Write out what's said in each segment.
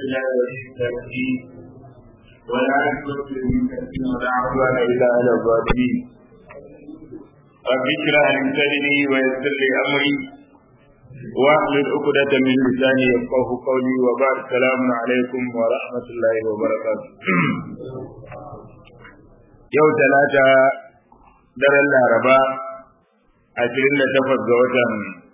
الله والتوحيد والعاقبة للمتقين ولا عدوان إلا على الظالمين رب اشرح لي صدري ويسر لي أمري واحلل عقدة من لساني يفقه قولي وبعد السلام عليكم ورحمة الله وبركاته yau talata daren laraba ashirin da takwas ga watan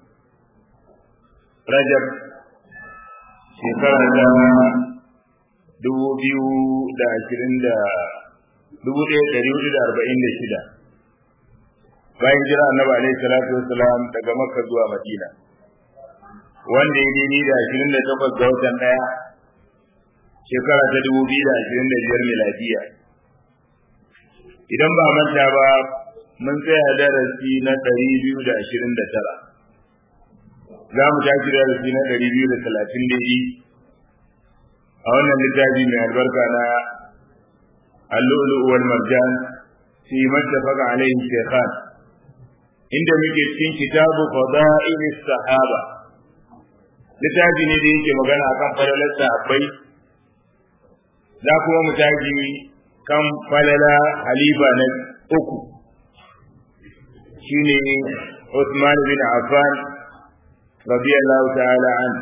rajab shekara ta dubu biyu da ashirin da dubu ɗaya ɗari hudu da arba'in da shida bayan jira annabi alaihi salatu wasalam daga makka zuwa madina wanda ya daidai da ashirin da takwas ga watan ɗaya shekara ta dubu biyu da ashirin da biyar miladiya idan ba manta ba mun tsaya darasi na ɗari biyu da ashirin da tara za mu tashi darasi na ɗari biyu da talatin da yi a wannan littafi mai albarka na اللؤلؤ والمرجان في ما اتفق عليه الشيخان inda muke cikin kitabu fada'il sahaba littafi ne da yake magana akan falalar sahabbai za kuma mu taji kan falala halifa na uku shine Uthman bin Affan radiyallahu ta'ala an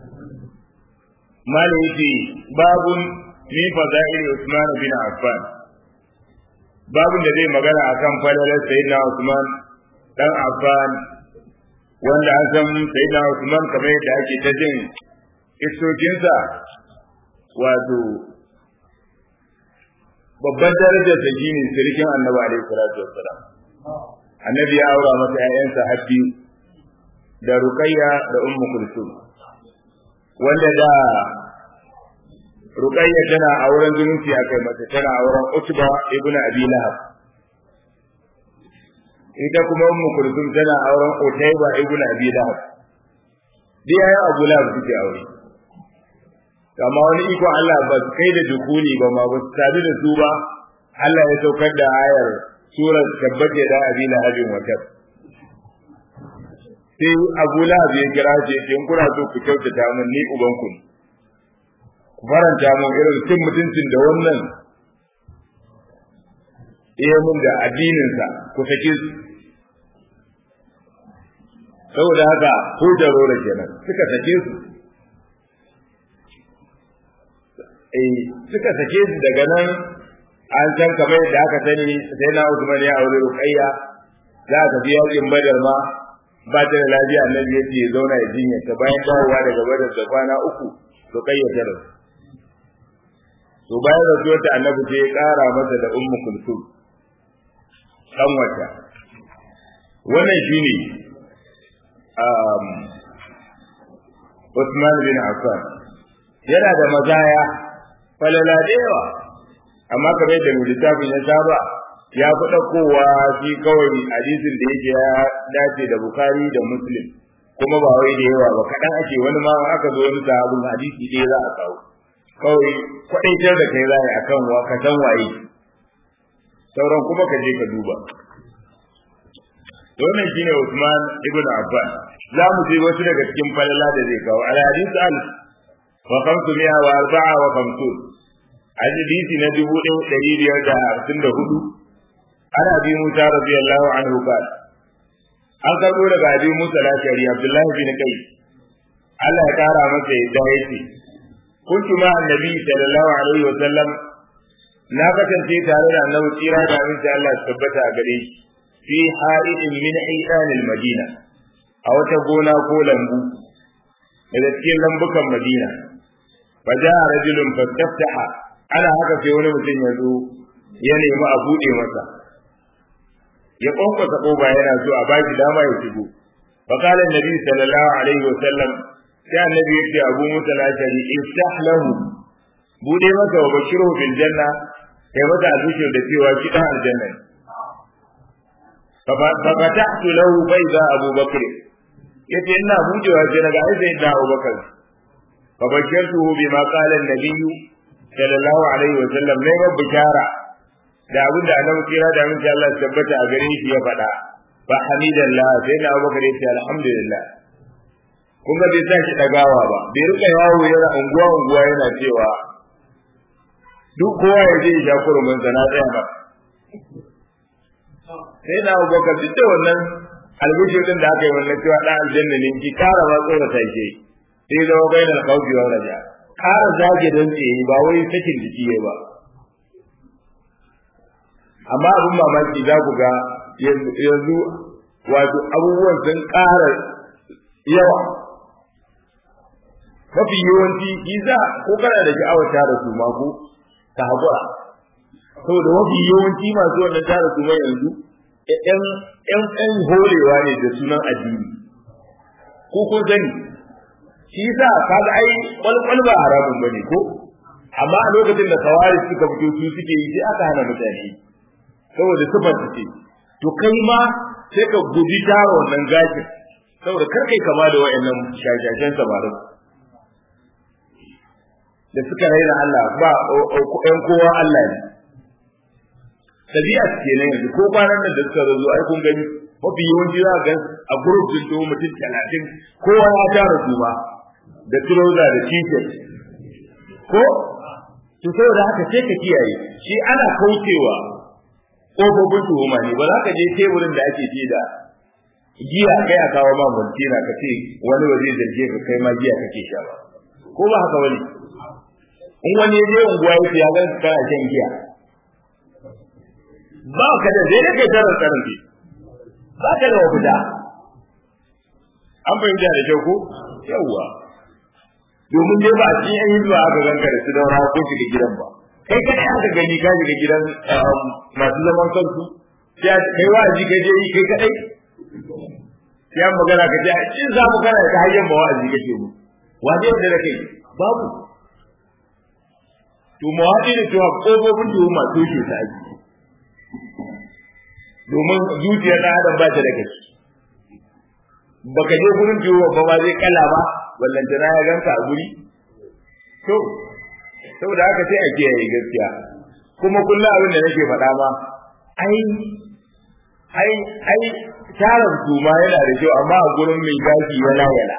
malaiti babun min fada'il Uthman bin Affan babun da zai magana akan falalar sayyidina Uthman dan Affan wanda an san sayyidina Uthman kamar yadda ake ta jin isokinsa wato babban darajar ta shine sirkin annabi alaihi salatu wassalam annabi ya aura masa ƴaƴansa habbi da ruqayya da ummu kulsum wanda da ruqayya tana auren zumunci akai mata tana auren utba ibnu abi lahab ita kuma ummu kulsum tana auren utayba ibnu abi lahab dai ayi abu lahab suke aure kama wani iko Allah ba kai da dukuni ba ma ba su tabi da su ba Allah ya saukar da ayar surar tabbata da abi lahabin wata sai abu lahab ya kira ce in kuna so ku kyautata min ni uban ku ku faranta mun irin cin mutuncin da wannan iya mun da addinin sa ku sake su saboda haka ko jarora kenan suka sake su suka sake su daga nan an san kamar yadda aka sani sai na Usman ya aure Ruqayya za ka tafi yakin Badar ma ba ta da lafiya annabi ya ce zauna ya jinya ta bayan dawowa daga Badar da kwana uku Ruqayya ta rasu to bayan rasuwar ta annabi sai ya kara masa da Ummu Kulsum dan wata wannan shine um Usman bin Affan yana da mazaya falala da yawa amma kamar da littafin ya saba ya fi ɗaukowa shi kawai hadisin da yake ya dace da bukari da muslim kuma ba wai da yawa ba kaɗan ake wani ma aka zo wani sahabin hadisi ɗaya za a kawo kawai kwaɗaitar da kai za a akan wa ka san waye sauran kuma ka je ka duba wannan shine Usman ibn Affan za mu je wasu daga cikin falala da zai kawo al hadith al wa khamsumi'a wa arba'a wa khamsun hadisi na dubu ɗaya ɗari biyar da hamsin da hudu ana bi musa radiyallahu anhu qala an karɓo daga abi musa lashari abdullahi bin kai Allah ya kara masa yadda yake kuntu ma annabi sallallahu alaihi wa sallam na kasance tare da annabi tsira da aminci Allah ya tabbata a gare shi fi ha'idin min aidanil madina a wata gona ko lambu daga cikin lambukan madina فجاء رجل فاستفتح ana haka sai wani mutum ya zo ya nemi a buɗe masa ya kwankwasa ƙofa yana so a baki dama ya shigo fa qala annabi sallallahu alaihi wa sallam sai annabi ya ce abu musa lashari iftah lahu buɗe masa wa bashiru bil janna kai masa albishir da cewa shi dan aljanna fa fatahtu lahu fa idza abu bakr yace ina buɗewa sai naga ai sai da abu bakr fa bashirtuhu bima qala an-nabiy sallallahu alaihi wa sallam ne ba bishara da abin da annabi kira da mun Allah ya tabbata a gare shi ya faɗa fa hamidallah sai na Abubakar ya ce alhamdulillah kun ga bai sa shi dagawa ba bai rika yawo yana unguwa unguwa yana cewa duk kowa ya je ya kurumin sa na tsaya ba sai na abubakar duk da wannan albishir din da aka yi wannan cewa dan aljanna ne ki kara ma tsora ta ke sai zama bainal khawfi wa raja kara zage dan tsaye ba wai sakin jiki ya ba amma abin mamaki za ku ga yanzu wato abubuwan sun ƙara yawa mafi yawanci iza ko kana da sha'awar tara su ma ko ta haƙura saboda mafi yawanci masu wannan tara su mai yanzu ƴan ƴan ƴan holewa ne da sunan addini ko kun sani shi yasa kaga ai kwalkwal ba haramun bane ko amma a lokacin da kawari suka fito su suke yi sai aka hana mutane saboda sifar ce to kai ma sai ka guji tara wannan gashin saboda kar kai kama da wayannan shashashen samarin da suka raina Allah ba ƴan kowa Allah ne tabi'a ce ne yanzu ko kwanan nan da suka zo ai kun gani mafi yawanci za ga a group din to mutum talatin kowa ya tara su ba da trouser da t-shirt ko to saboda haka sai ka kiyaye shi ana kaucewa ƙofofin tuhuma ne ba za ka je teburin da ake ce da giya kai a kawo ma multina ka ce wani ba zai zarge ka kai ma giya kake sha ba ko ba haka wani in wani ya je unguwa ya ce ya gan kana shan giya ba ka da zai kai tarar tsarin ke ba ka da mafita an fahimta da kyau ko yawwa domin dai ba a cikin yan hinduwa aka ganka da su daura ko shiga gidan ba kai kadai aka gani ka shiga gidan masu zaman kansu sai kai wa'azi ka je yi kai kadai sai magana ka ce a cikin za mu kana ta hanyar ba wa'azi kake mu waje da da kai babu to mawadi da cewa kofofin tuhuma toshe ta aiki domin zuciyar ɗan adam ba ta da gaske baka je gurin tuhuma ba ba zai kala ba ballantana ya ganka a guri to saboda haka sai a kiyaye gaskiya kuma kullum abin da nake faɗa ma ai ai ai tarin tuma yana da kyau amma a gurin mai gashi yana yana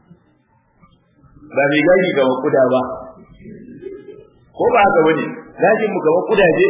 ba mai gashi kamar kuda ba ko ba haka bane gashin mu kamar kudaje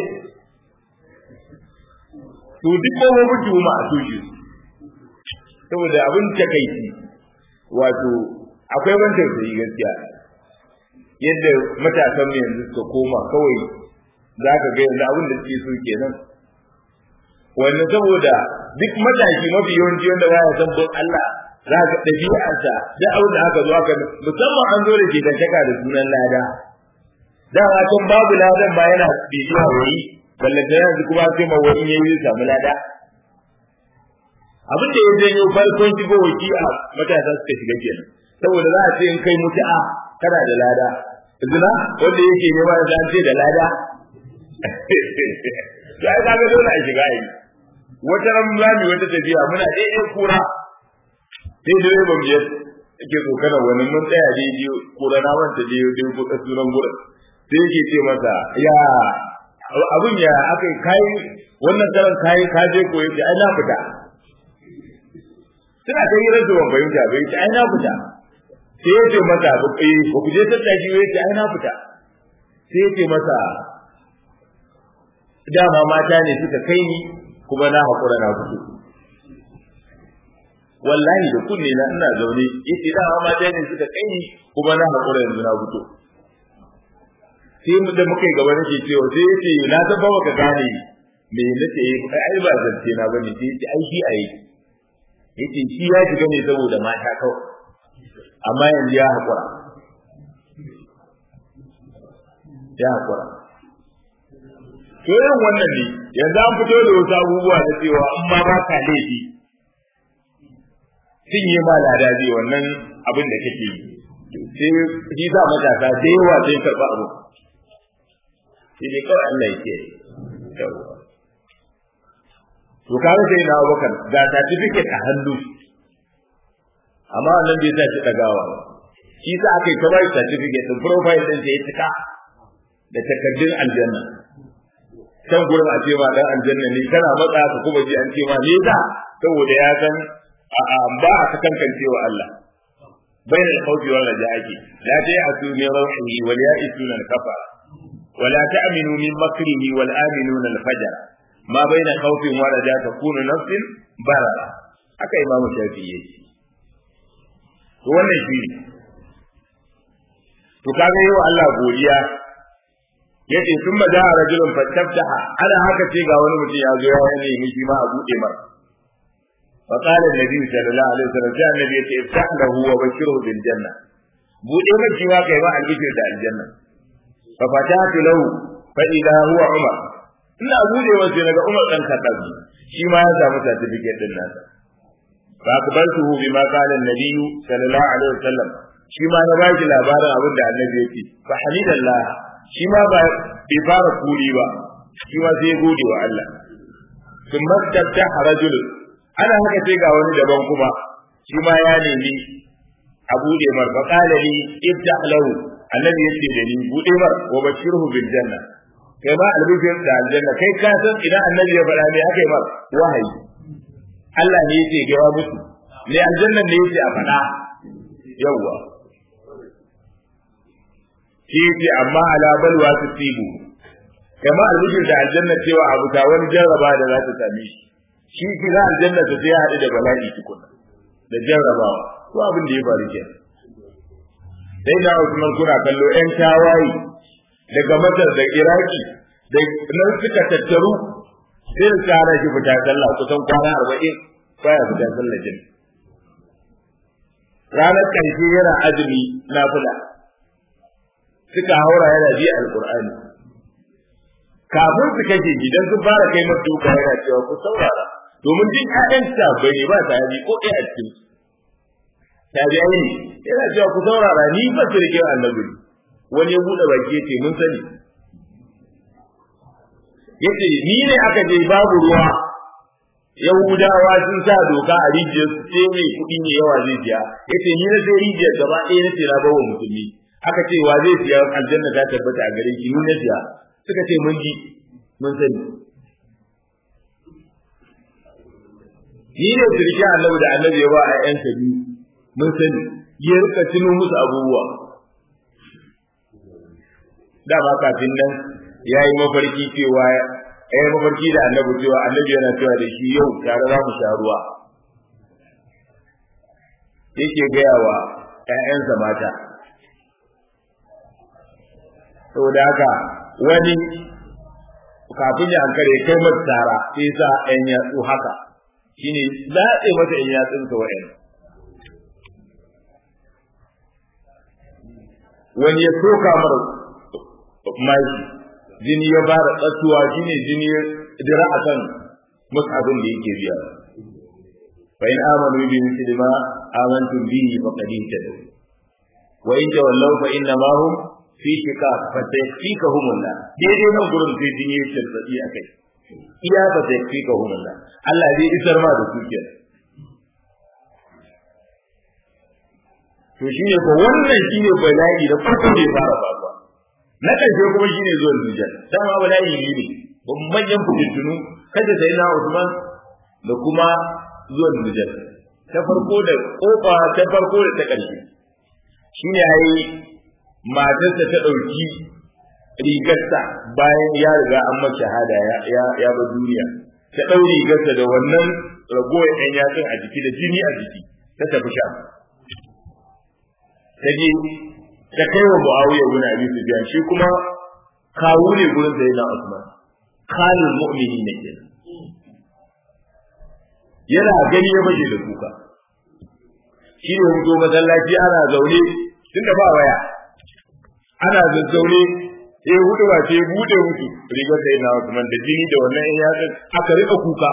to duk kofofin tuma a tushe saboda abin takaici wato akwai ban tausayi gaskiya yadda matasan mu yanzu suka koma kawai za ka ga yanzu abin da suke so kenan wannan saboda duk matashi mafi yawanci wanda ba ya san bin Allah za ka ɗabi'arsa da abin da aka zo aka musamman an zo da ke tantaka da sunan lada da a can babu ladan ba yana bibiya wani ballanta yanzu kuma sai ma wani ya yi samu lada abin da ya janyo farkon shigo waki a matasa suka shiga kenan saboda za a ce in kai mutu'a kana da lada zina wanda yake nema da an ce da lada ya ga ga dole a shiga yi wata ran lami wata tafiya muna daidai kura sai dai ban biyar yake tsokana wani mun tsaya daidai kura na wanta daidai ko sunan gurin sai yake ce masa ya abun ya aka kai wannan karan kai ka je ko yake ai na fita suna ta yi rage ban fahimta bai ce ai na fita sai ya ce masa eh ba ku je tattaki ya ce ai na fita sai ya ce masa dama mata ne suka kai ni kuma na haƙura na fito wallahi da kunne na ina zaune yace dama mata ne suka kai ni kuma na haƙura yanzu na fito sai mu da muka yi gaba nake cewa sai yace na san ba ka gane me nace ai ba zance na bane sai yace ai shi ai yace shi ya shiga ne saboda mata kawai amma yanzu ya haƙura ya haƙura to yin wannan ne yanzu an fito da wasu abubuwa na cewa in ma ba ka laifi sun yi ma lada zai wannan abin da kake yi sai shi sa matasa da yawa sai karɓa abu shi ne kawai Allah ya ce to kaga sai na Abubakar ga certificate a hannu amma wannan bai sa shi dagawa ba shi sa aka yi ta bai certificate din profile din sai ya cika da takardun aljanna can gurin a ce ma dan aljanna ne kana matsa ka kuma ji an ce ma ne da saboda ya san a ba a kankance wa Allah بين الخوف والرجاء لا تيأسوا من روحه واليائسون الكفر ولا تأمنوا من مكره والآمنون الفجر ما بين خوف ورجاء تكون نفس بررة haka imamu shafi ya ce to wannan shi ne to kaga yi wa Allah godiya yace sun ma da rajulun fattabtaha ana haka ce ga wani mutum ya zo ya nemi shi ma a bude mar fa qala annabi sallallahu alaihi wasallam sai annabi yace iftah lahu wa bashiru bil janna bude mar shi ma kai ba albishir da aljanna fa fatatu lahu fa idha huwa umar ina bude wa sai daga umar dan khattab shi ma ya samu certificate din nasa fa akbaltuhu bima qala annabi sallallahu alaihi wasallam shi ma na baki labarin abin da annabi yake fa hamidallah shi ma ba bai fara kuri ba shi ma sai gode wa Allah sun mastabta rajul ana haka sai ga wani daban kuma shi ma ya nemi a bude mar fa qala li iftah lahu annabi yace da ni bude mar wa bashirhu bil janna kai ma albishir da aljanna kai ka san idan annabi ya faɗa me aka yi mar wahayi Allah ne yake gawa musu ne aljanna ne yake a faɗa yawwa shi yake amma ala balwa su tibu kama albishir da aljanna cewa abu ta wani jarraba da za ta same shi shi kira aljanna ta sai haɗu da bala'i tukuna da jarrabawa ko abin da ya faru ke sai da Usman kuna kallo ƴan tawaye daga Masar da Iraki da nan suka tattaru sai su tsara shi fita sallah kusan kwana arba'in baya fita sallah jin ranar ƙarshe yana azumi na fula suka haura yana ji alkur'ani kafin su kashe gidan sun fara kai masa duka yana cewa ku saurara domin duk ƴaƴan bai ne ba ta yaji ko ɗaya a cikin su tabi'ai ne yana cewa ku saurara ni ba sirkin annabi wani ya buɗe baki yace mun sani yace ni ne aka je babu ruwa Yahudawa sun sa doka a rijiyar su sai mai kuɗi ne yawa zai biya yace ni na sai rijiyar gaba ɗaya na ce na bawa musulmi aka ce wa zai siya aljanna ta tabbata a gare shi ni na siya suka ce mun ji mun sani ni ne sirki annabi da annabi ya ba a ƴan biyu mun sani ya rika tuno musu abubuwa da ba kafin nan ya yi mafarki cewa ya yi mafarki da annabi cewa annabi yana cewa da shi yau tare za mu sha ruwa yake gaya wa ‘ya'yansa mata saboda haka wani kafin ya hankali kai masa tara sai sa ‘yan yatsu haka shine zaɓe masa ‘yan yatsunsa wa'yan wani ya soka mara mai jini ya fara tsattuwa shine jini ya dira a kan musabin da yake biya fa in amanu bi mithli ma amantum bihi faqad ihtadaw wa in tawallaw fa inna ma hum fi shiqaq fa sayfikahum Allah daidai nan gurin sai jini ya tsatsi akai iya fa sayfikahum Allah Allah zai isar ma da su kenan to shine ko wannan shine bala'i da farko da ya fara faruwa na ƙarshe kuma shine zuwan Dujjal dama bala'i ne ne manyan fitintunu kada sai na Usman da kuma zuwan Dujjal ta farko da kofa ta farko da ta ƙarshe shine yayi matarsa ta ɗauki rigarsa bayan ya riga an masa shahada ya ya ba duniya ta ɗau rigarsa da wannan ragowar ɗan yatsun a jiki da jini a jiki ta tafi sha ta je ta kai wa Muawiya ibn Abi Sufyan shi kuma kawu ne gurin da yana Usman khalil mu'mini ne kenan yana gani ya baje da kuka shi ne fito masallaci ana zaune tunda ba waya ana zazzaune sai hudu ba sai bude musu rigar da yana Usman da jini da wannan in ya aka rika kuka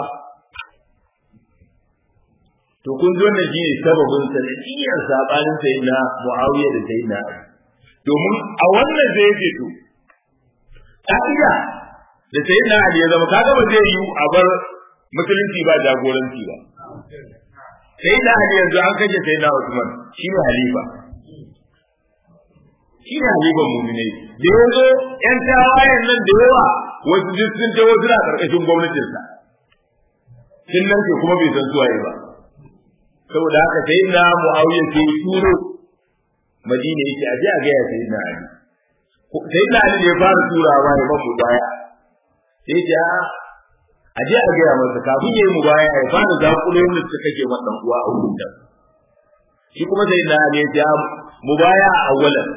to kun zo ne shine sababin sanadiyyar sabanin sayyidina Muawiya da sayyidina Ali domin a wannan zai yake to ka'ida da sayyidina Ali ya zama kaga ba zai yi a bar musulunci ba jagoranci ba sayyidina Ali yanzu an kaje sayyidina Usman shine halifa shine halifan mu'minai da yanzu yan tawayen nan da yawa wasu duk sun je wasu na karkashin gwamnatinsa sun nan ke kuma bai san suwaye ba saboda haka sai na muawiya ke turo madina yake a je a ga ya sayyidina ali sayyidina ali ne ya fara turawa ya mamu baya sai ya a je a gaya masa kafin ya yi mu baya ya fara zakulo yadda suka kake masa uwa a wurin da shi kuma sai na ne ya mu baya a awalan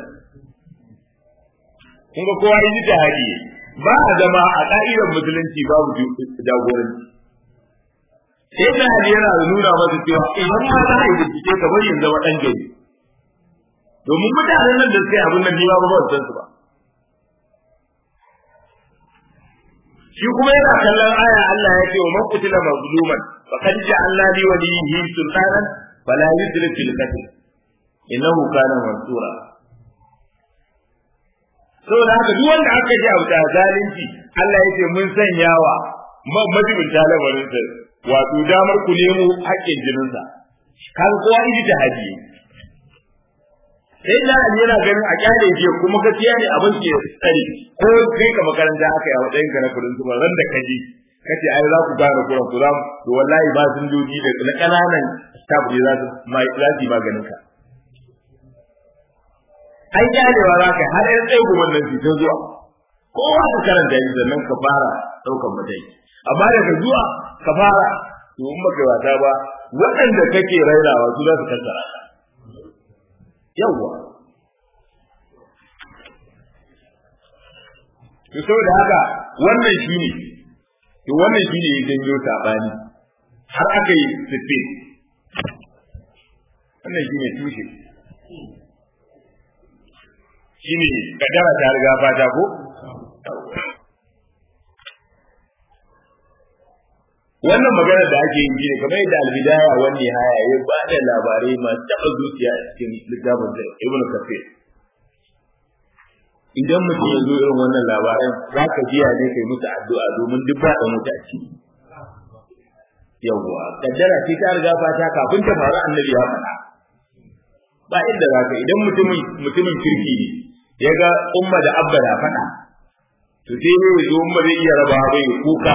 kun ga kowa yi ta hadi ba a zama a ka'idar musulunci babu jagoranci sai da hadi yana nuna masa cewa idan ma za a yi bincike ka bari zama dan gari domin mutanen nan da suka yi abin nan ni ba ba san su ba shi kuma yana kallon aya Allah ya ce wa man qutila mazluman faqad ja'alna li waliyhi sultanan fala yusrif fil qatl innahu kana mansura saboda haka duk wanda aka ji abu da zalunci Allah ya ce mun sanyawa majibin talabarin sa wato damar ku nemo haƙƙin jininsa kan kowa iji ta haji sai da yana ganin a kyale je kuma gaskiya ne abin ke tsari ko kai ka makaranta aka yi a matsayin ka na kudin su ran da kaji kace ai za ku gane kuran ku za to wallahi ba sun joji da na kananan staff ne za su mai za su maganin ka ai kyalewa za ka har yan tsaye kuma nan ta zuwa kowa ka karanta shi sannan ka fara daukan mataki amma daga zuwa ka fara to in baka wata ba waɗanda kake rainawa su za su kankara ka yawwa to saboda haka wannan shine to wannan shine ya janyo sabani har aka yi sifin wannan shine tushe shine kadara ta riga fata ko wannan magana da ake yi ne kamar yadda albidaya wani haya ya ba da labarai masu taɓa zuciya a cikin littafin da ibnu kafir idan mutum ya zo irin wannan labaran za ka jiya ne kai musu addu'a domin duk ba da mutaci yawwa kaddara ce ta riga fata kafin ta faru annabi ya faɗa ba inda za ka idan mutumin mutumin kirki ne ya ga umma da abba da faɗa to sai ne ya zo umma zai iya raba bai kuka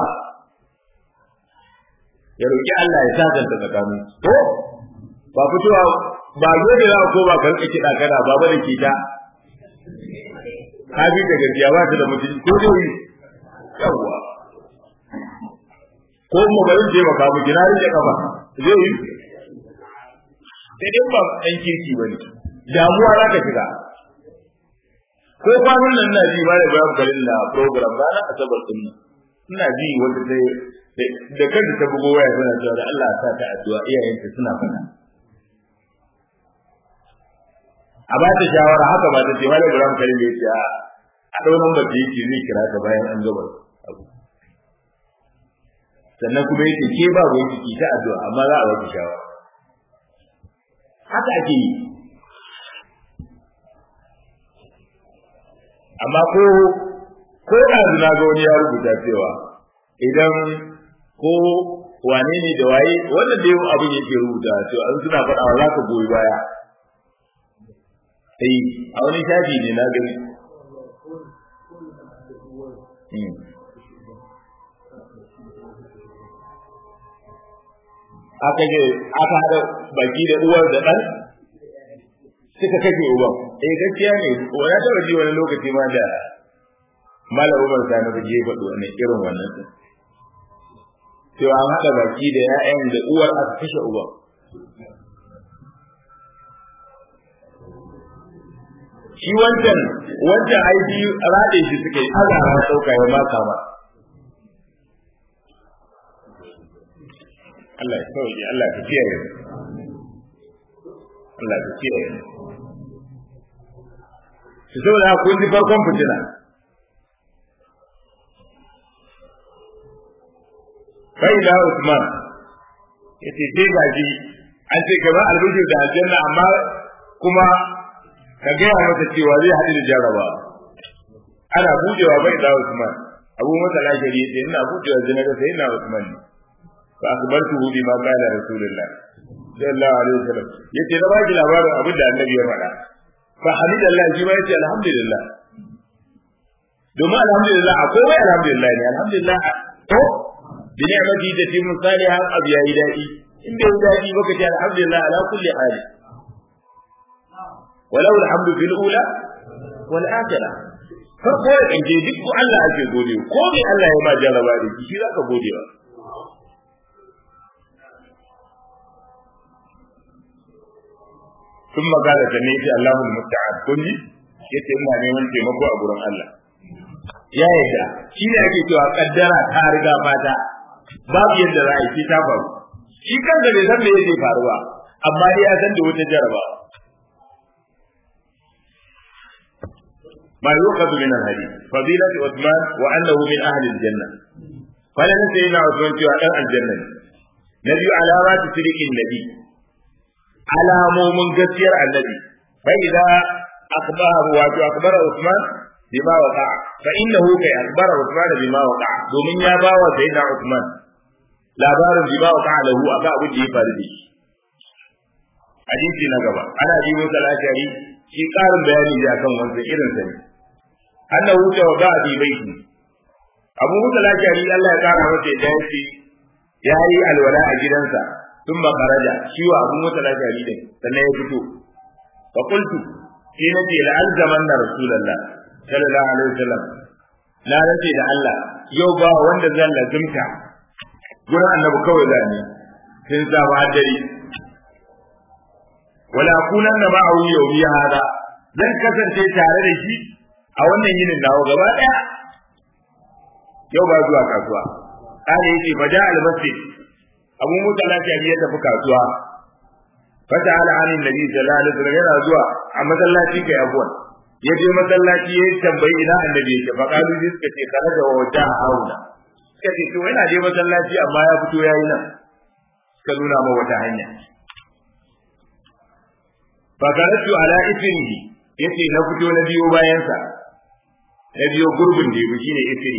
ya roki Allah ya sasanta tsakanin to ba fitowa ba dole za ko ba ka rika kiɗa kana ba ba da kita ka bi da gaskiya ba ta da mutunci ko dai yawa ko mu bari je maka mu gina rike kafa zai yi sai dai ba ɗan kirki ba ne damuwa za ka shiga ko kwanan nan na ji ba da bayan garin na program ranar asabar din nan ina ji wanda sai da kanta ta bugo waya tana cewa da Allah ya sa ta addu'a iyayenta suna fada a ba ta shawara haka ba ta ce wani Ibrahim Karim ya ce a ɗau nan bace yake zai kira ta bayan an gaba abu sannan kuma yake ke ba ruwan ciki ta addu'a amma za a wata shawara haka ake yi amma ko ko da na ga wani ya rubuta cewa idan ko wane ne da waye wannan da yau abin yake rubuta cewa an suna faɗawa za ka goyi baya sai a wani shafi ne na gani aka je aka haɗa baki da uwar da ɗan suka kashe uban eh gaskiya ne wani taɓa ji wani lokaci ma da malam umar sani ba je faɗo wani irin wannan din to an haɗa baki da ya'yan da uwar aka kashe uban shi wancan wancan aiki rade shi suka yi Allah ya sauka ya maka ma Allah ya sauke Allah ya kiyaye Allah ya kiyaye su saboda kun ji farkon fitina kai da Usman yace sai gaji an ce gaba albishir da aljanna amma kuma ka gaya masa cewa zai haɗu da jaraba ana bujewa bai da Usman Abu Musa al-Ashari yace ina bujewa zina da sai ina Usman ne fa akbartu bi ma qala Rasulullah sallallahu alaihi wasallam yace na baki labarin abin da Annabi ya faɗa fa hamidallah shi ma yace alhamdulillah domin alhamdulillah akwai wai alhamdulillah ne alhamdulillah to bi ni'mati da timu salihan abu yayi dadi in bai dadi baka ce alhamdulillah ala kulli hali walau alhamdu fil ula wal akhirah farko da kanje duk ko Allah ake gode ko me Allah ya ma jaraba da shi zaka gode wa ثم قال جنيتي الله المستعان كني yace ina neman taimako a gurin Allah ya yadda shi ne ake cewa kaddara ta riga fata babu yadda za a yi ta faru shi kansa bai san me yake faruwa amma dai ya san da wata jaraba ما يؤخذ من الحديث فضيلة عثمان وأنه من أهل الجنة فلن سيدنا عثمان في أهل الجنة نبي علامات سرق النبي على مؤمن قصير النبي فإذا أخبر واتو أخبر عثمان بما وقع فإنه كي أخبر عثمان بما وقع دومين يا باوى سيدنا عثمان لا بار بما وقع له أبا أبو جي فاردي حديثي نقبا أنا أبي موسى الأشعري shi ƙarin bayani ne akan wancan irin sa ne annahu tawaba bi baiti abu musa lashari Allah ya kara masa da yace yayi alwala a gidansa tun ba karaja shi wa abu musa lashari din sannan ya fito fa qultu shi ne ce la'alzaman na rasulullah sallallahu alaihi wasallam na race da Allah yau ba wanda zan lazimta gurin annabi kawai zani sun saba dare wala kunan da ma'awu yau hada zan kasance tare da shi a wannan yinin nawa gaba daya yau ba zuwa kasuwa kana yake faja al-masjid abu musa lafiya ya tafi kasuwa fata ala anin nabi sallallahu alaihi wasallam yana zuwa a masallaci kai abuwan ya je masallaci ya tambayi ina annabi yake fa kalu ji suka ce kana da wata hauna suka ce to yana je masallaci amma ya fito yayi nan suka nuna ma wata hanya fa karatu ala isrihi yace na fito na biyo bayansa na biyo gurbin da yake shine isri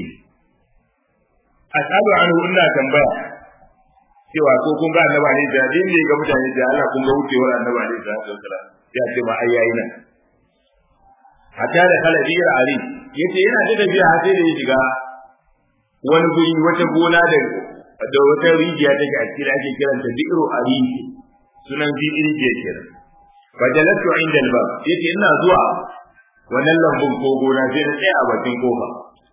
asalu anhu ina tambaya cewa ko kun ga annabi ne da din ne ga mutane da Allah kun ga wucewar annabi ne da sallallahu ya ce ma ai yayi nan hatta da kala biyar ali yace yana da tafiya har sai da ya shiga wani guri wata gona da da wata rijiya take a cikin ake kiranta bi'ru ali sunan bi'ru rijiya kenan fajalatu inda albab yace ina zuwa wannan lambun ko gona sai na tsaya a bakin kofa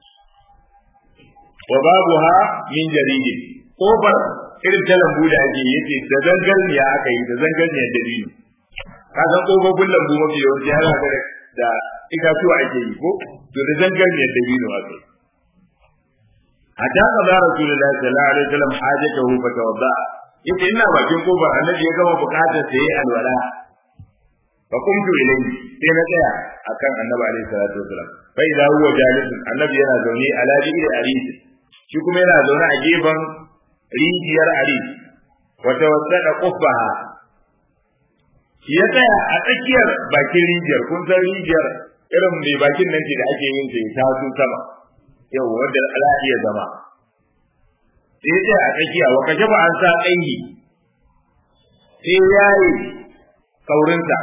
wa babuha min jaridi kofar irin ta lambu da ake yace da zangarniya aka yi da zangarniyar dabino ka san kofofin lambu mafi yawanci har haka da itatuwa ake yi ko to da zangarniyar dabino aka yi hatta qala rasulullahi sallallahu alaihi wasallam hajatahu fa tawadda yace ina bakin kofar annabi ya gama bukatar sai alwala fa kumtu ilayhi sai na tsaya akan annabi alaihi salatu wasallam fa idza huwa jalisun annabi yana zaune ala bi'ir aris shi kuma yana zaune a gefen rijiyar aris wa tawassada quffaha ya tsaya a tsakiyar bakin rijiyar kun san rijiyar irin mai bakin nan ce da ake yin ta ta su sama yau wanda ala iya zama sai ya a tsakiya wa kashe ba an sa ƙangi sai yayi kaurinsa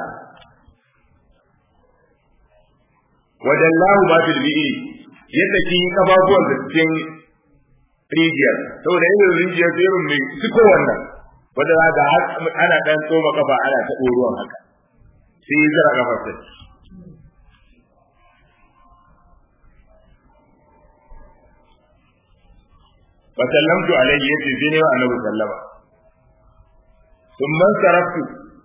wadallahu ma fil bi'i ya saki kafafuwan da cikin rijiyar saboda irin rijiyar sai irin mai ciko wannan wanda za ga ana dan tsoma kafa ana ta ruwan haka sai ya zara kafar sa fa sallamtu alayhi yace sai ne wa annabi sallama thumma saraftu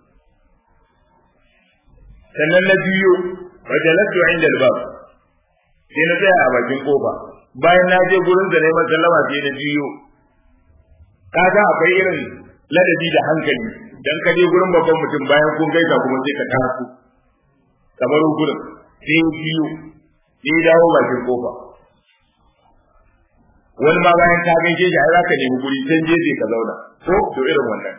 sannan na biyo fajalatu inda albab sai na tsaya a bakin kofa bayan na je gurin da neman sallama sai na biyo kaga akwai irin ladabi da hankali dan ka je gurin babban mutum bayan kun gaisa kuma sai ka taso kamar gurin sai biyo sai dawo bakin kofa wani ma bayan ka gaishe shi ai za ka nemi guri can jeje ka zauna ko to irin wannan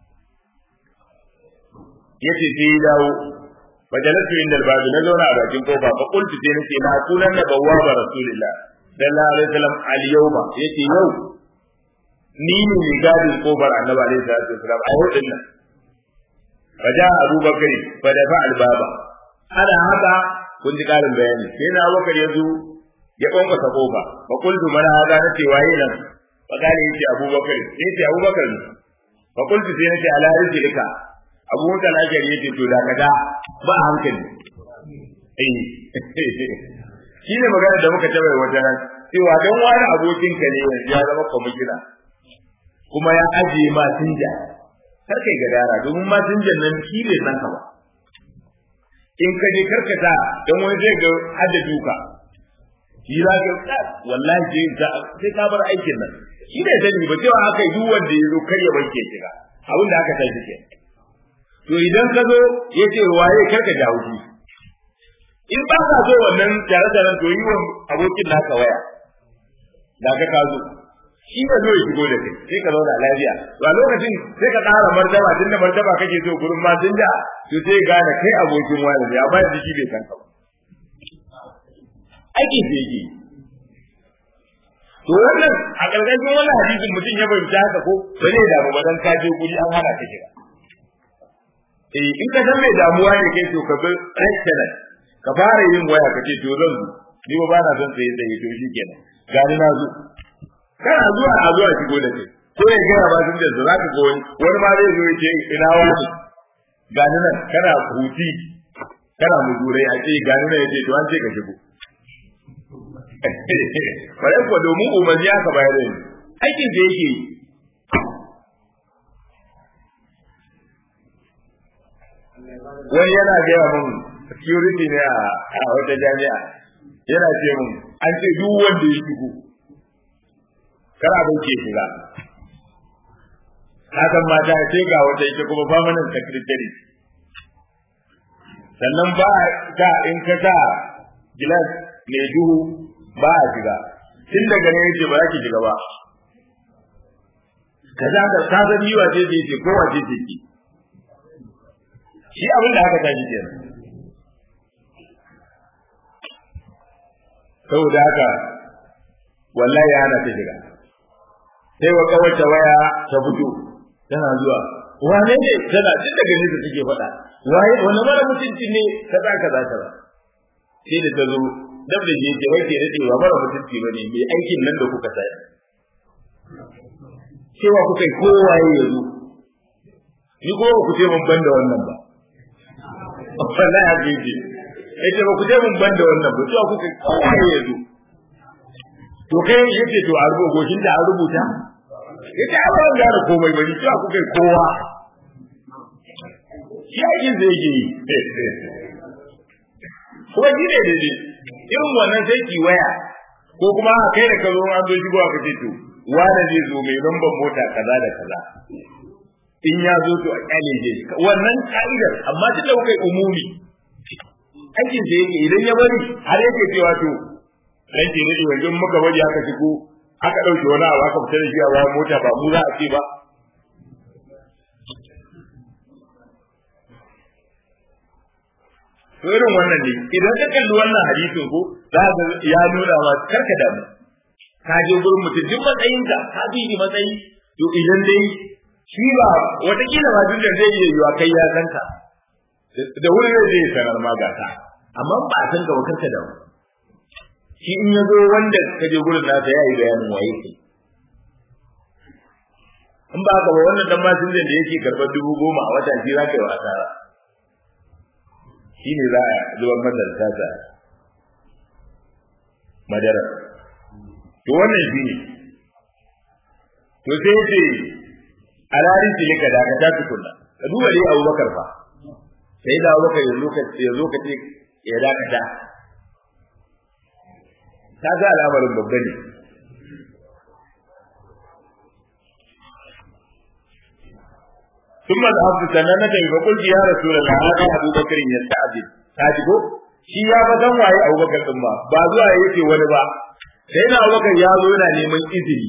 yace sai ya dawo فجلست عند الباب نزلنا على bakin kofa fa qultu sai nace la kunan na bawaba rasulillah sallallahu alaihi wasallam al yawma yace yau ni ne mai gadin kofar annabi alaihi salatu wasallam a yau din nan faja abu bakari fa da fa al baba ana haka kun ji karin bayani sai na abubakar ya zo ya kwankwasa kofa fa qultu mana hada nace waye nan fa kale yace abubakar yace abubakar fa qultu sai nace ala rizqika abu mutan ajari yace to da kada ba hankali eh shi ne magana da muka taɓa wata ran cewa don wani abokinka ne yanzu ya zama kwamishina kuma ya ajiye masinja kar kai gadara domin masinjan nan shi bai san ka ba in ka je karkata don wani zai ga hada duka shi za ka wallahi sai ka bar aikin nan shi ne sani ba cewa aka yi duk wanda ya zo kar ya wanke shiga abin da aka tashi ke to idan ka zo ya ce waye karka jawo shi in ba ka so wannan tare-taren to yi wa abokin naka waya da ka ka zo shi ka zo ya shigo da kai sai ka zauna lafiya to a lokacin sai ka ƙara martaba tun da martaba kake so gurin masinja to sai gane kai abokin wani ne amma yanzu shi bai san ka ba aiki sai yake to wannan a ƙarƙashin wannan hadisin mutum ya fahimci haka ko ba zai damu ba dan ka je guri an hana ka shiga eh in ka san mai damuwa ne kai to ka bi restaurant ka fara yin waya ka ce to zan zo ni ba na son tsaye tsaye to shi kenan gani na zo kana zuwa a zuwa shigo da kai ko ya gaya ba tun da za ka ga wani wani ma zai zo ya ce ina wani gani nan kana huti kana mujurai a ce gani nan ya ce to an ce ka shigo bare ko domin umarni aka bayar da aikin da yake yi wani yana gaya mun security ne a wata jami'a yana ce mun an ce duk wanda ya shigo kana bai ke shiga hakan mata ce ga wata ita kuma permanent secretary sannan ba ta in ka sa gilas mai duhu ba a shiga tun daga ne yace ba za ki shiga ba kaza ka ka san yiwa ce ce ce ko wace ce ki shi abin da aka tashi kenan saboda haka wallahi ana ta shiga sai wa kawace waya ta fito tana zuwa wane ne tana tun daga nesa take faɗa waye wani mara mutunci ne kaza kaza kaza sai da ta zo dab da je ke wai da cewa mara mutunci bane mai aikin nan da kuka sai cewa kuka yi kowaye ya zo ni ko ku ce mun banda wannan ba wallahi haka yake yace ba ku je mun banda wannan ba cewa kuka yi kowaye ya zo to kai yace to a rubuta goshin da an rubuta yace a ban gane komai bane cewa kuka yi kowa shi aikin zai yi kuma shi ne daidai irin wannan sai ki waya ko kuma a kai da ka zo an zo shigo ka ce to wanda zai zo mai lambar mota kaza da kaza in ya zo to a kyale je wannan ka'idar amma tunda kuka yi umumi aikin da yake idan ya bari har yake cewa to dan ke nade wajen muka bari aka shigo aka dauke wani abu aka fita da shi a bayan mota ba mu za a ce ba to irin wannan ne idan ka kalli wannan hadisin ko za ka ya nuna ma karka damu ka je gurin mutum duk matsayinka ka bi ni matsayi to idan dai shi ba watakila ma duk da zai iya yiwa kai ya san ka da wuri zai zai sanar ma gata amma ba san ka ba karka damu shi in ya zo wanda ka je gurin nasa ya yi bayanin waye kai in ba ka ba wannan dan masinjan da yake karɓar dubu goma a wata shi za ka yi wa asara shi ne za a zuwan madarsa ta madara to wannan shi ne to sai ce alarin ce ka da ka ta tukunna ka duba dai abubakar fa sai da abubakar ya zo ka ya zo ka ce ya dakata ta ga al'amarin babba ne ثم ذهبت سننة فقلت يا رسول الله هذا أبو بكر يستعجل تاجبو shi ya fa san waye Abubakar din ba ba zuwa yake wani ba sai na Abubakar ya zo yana neman izini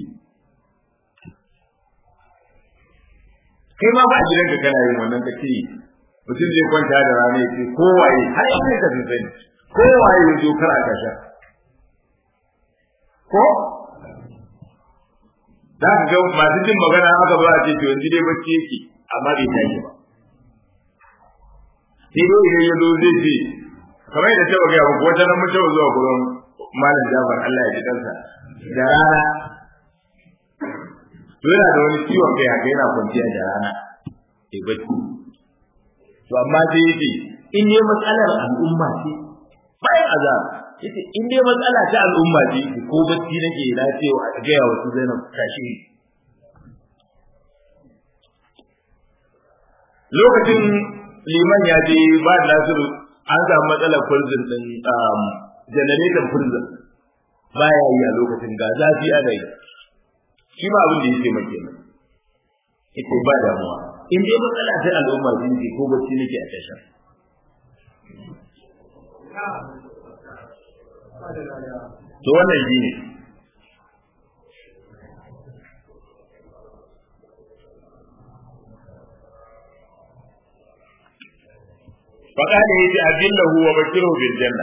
kai ma ba gidan ka kana yin wannan kace mutum zai kwanta da rana yake ko waye har yanzu ka sani ko waye ya zo kar a kasha ko za ka ga masu jin magana aka ba a ce to yanzu dai bacci yake amma bai tashi ba sai dai idan ya zo zai ce kamar yadda ta gaya muku wata nan mun taɓa zuwa gurin malam Jafar Allah ya ji kansa da rana to yana da wani ciwon kai haka yana kwanciya da rana sai bacci to amma sai yake in ne matsalar al'umma ce bayan azab yace in dai matsala ta al'umma ce ko bacci nake na ce wa ga ya wasu Zainab tashi lokacin liman ya je ba da nasiru an samu matsalar prison din generator prison baya yi a lokacin ga zafi ana yi shi ma abin da yake mai kenan ita ba damuwa in dai matsala ta al'umma ce ko bacci nake a tashar to wannan shi ne faƙaɗa ya ce abinlahu wa bashiru bil janna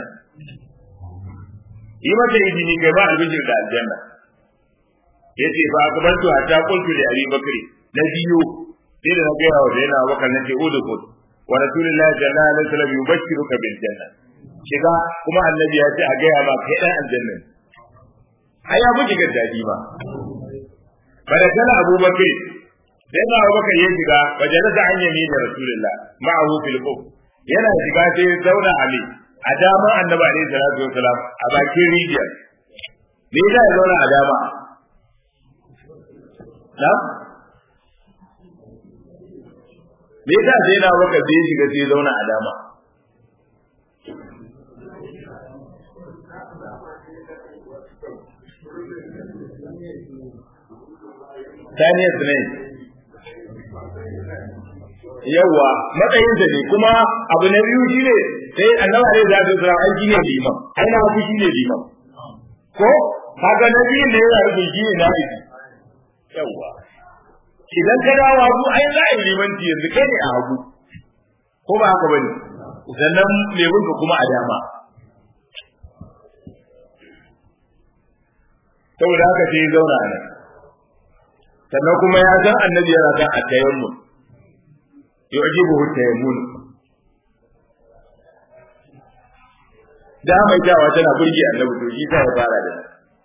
yi mata izini kai ba albishir da aljanna ya ce fa akabantu hatta qultu li abi bakri na biyu sai da na gaya wa zaina bakar na ce udukul wa rasulullahi sallallahu alaihi wasallam yubashiruka bil janna shiga kuma annabi ya ce a gaya ma kai dan aljanna ai ya buki ga dadi ba bada kana abubakar sai na abubakar ya shiga majalisa an yami da rasulullah ma'ahu fil qub yana shiga sai ya zauna a me a dama annabi alaihi salatu wasalam a bakin rijiyar me yasa ya zauna a dama na me yasa sai na abubakar sai ya shiga sai ya zauna a dama Daniel Snape. Yawwa, matsayinsa ne kuma abu na biyu shi ne sai annaba ne za su tsara aiki ne liman, ai na haku shi ne liman. Ko, haka na biyun da yana rufin shi ne na biki. Yawwa. Idan ka dawo hagu ai za a yi limanci yanzu kai ne a hagu. Ko ba haka ba ne? Sannan lemunka kuma a dama. Saboda haka sai ya zauna a nan. sannan kuma ya san annabi yana san a tayammun yu'jibuhu tayammun da mai jawa tana burge annabi to shi ta ya fara da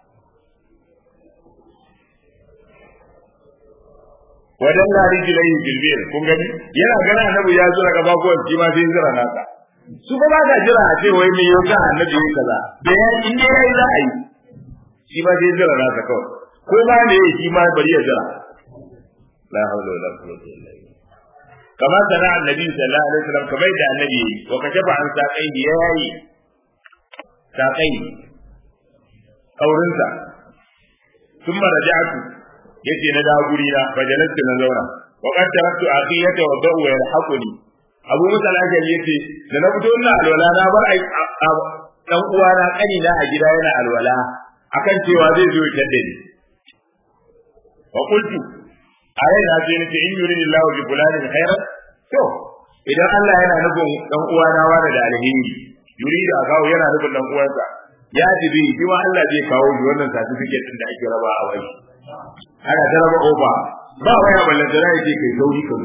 wadan na rijilai bilbil kun gani yana gana annabi ya zura gaba ko shi ma sai zura nasa su ba ba jira a ce wai me yau annabi yayi kaza da ya in dai yayi za a yi shi ma sai zura nasa kawai ko ma ne shi ma bari ya jira la hawla wala quwwata illa billah kama sana annabi sallallahu alaihi wasallam kamar da annabi wa kashafa an saqai da yayi saqai kaurinsa thumma raja'tu yace na da guri na fajalastu na zauna wa qad taraktu aqiyata wa da'u yalhaquni abu musa al-ajali yace da na fito ina alwala na bar dan uwana kani na a gida yana alwala akan cewa zai zo ya tadda ni wa qultu ayi na ce nake in yuri lillahi bi fulanin khairan to idan Allah yana nufin dan uwa na wani da alheri yuri da kawo yana nufin dan uwansa ya jibi shi ma Allah zai kawo shi wannan certificate din da ake raba a wai ana ta raba ofa ba waya ballan da rai ce kai sauri kan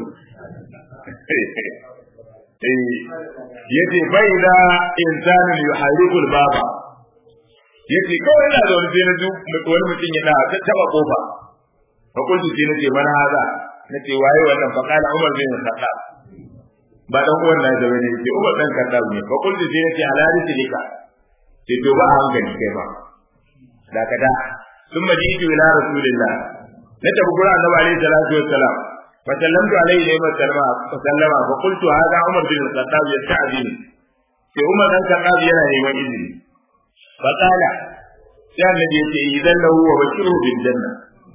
eh yace fa idza insanu yuharibu al-baba yace kawai ina zaune sai na ji wani mutum yana ta taba kofa fa kuntu sai nace mana haza nace waye wannan fa kana Umar bin Khattab ba dan uwan na da bane yace Umar dan Khattab ne fa kuntu sai nace halali tilika sai to ba a hankali kai ba da kada thumma jitu ila rasulillah na tafi gurin annabi alaihi salatu wassalam fa sallamtu alaihi wa sallama fa sallama fa qultu hada Umar bin Khattab yasta'dini sai Umar dan Khattab yana neman izini fa qala sai annabi yace idan lahu wa bashiru bil janna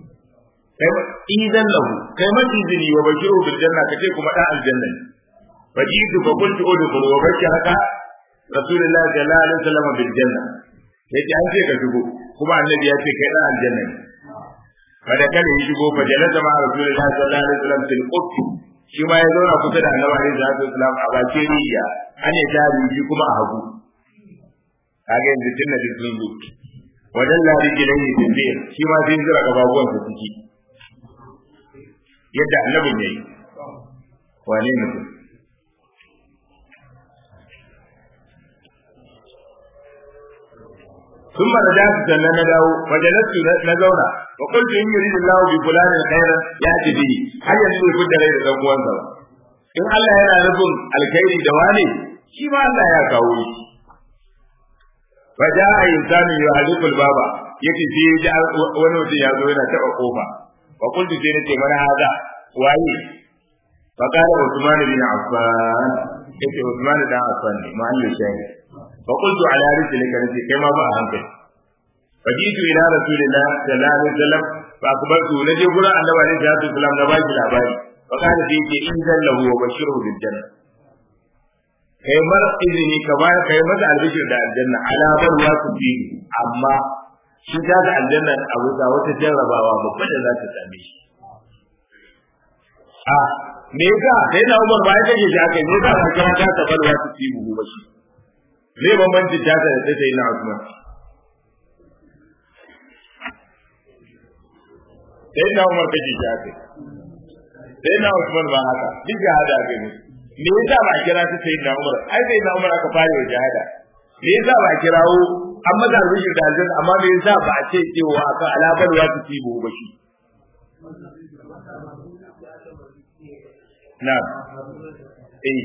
idan lahu kai mata izini wa bashiru bil janna kace kuma dan aljanna ne fa jitu fa qultu udkhul wa bashiraka rasulullahi sallallahu alaihi wasallam bil janna yace an ce ka shigo kuma annabi ya ce kai dan aljanna ne fa da kare ya shigo fa jalasa ma rasulullahi sallallahu alaihi wasallam fil qut shi ma ya zauna kusa da annabi alaihi wasallam a bakin riya an ya jari shi kuma a hagu kaga yanzu tunna din sun zo wajen lari gidan yi tambiyar shi ma sai zira gababuwan su ciki yadda annabin yayi wane ne ثم رجعت سنة نداو وجلست نزونا وقلت إن يريد الله بفلان خيرا يأتي به هل يسوي كل غير دقوان سوا إن الله ينا نفن الخير دواني shi ma Allah ya kawo shi fa ja'a insanu yuhadithul baba yace sai ya ji wani mutum ya zo yana taba kofa fa kuntu sai nace mana haza waye fa kana Usman bin Affan yace Usman da Affan ne ma Allah shayi fa kuntu ala rijlika nace kai ma ba a hankali fa jitu ila rasulillah sallallahu alaihi wasallam fa akbartu naje gurin annabi alaihi salatu wasallam na baki labari fa kana sai yace in zallahu wa bashiru bil janna kai mar izini ka ba kai masa albishir da aljanna ala bar wa su bi amma shi ta da aljanna abu da wata jarrabawa babba da za ta same shi a me yasa sai na Umar ba ya kake shi aka me yasa ka kira ta ta bar wa su bi buhu ba shi me bambanci ta ta da sai na Usman sai na Umar kake shi aka sai na Usman ba haka duk da hada gani me yasa ba a kira ta sai na Umar ai sai na Umar aka fara wa jihada me yasa ba a kirawo an maza rubuci da aljanna amma me yasa ba a ce cewa aka alabar wa ta tibo ba shi na eh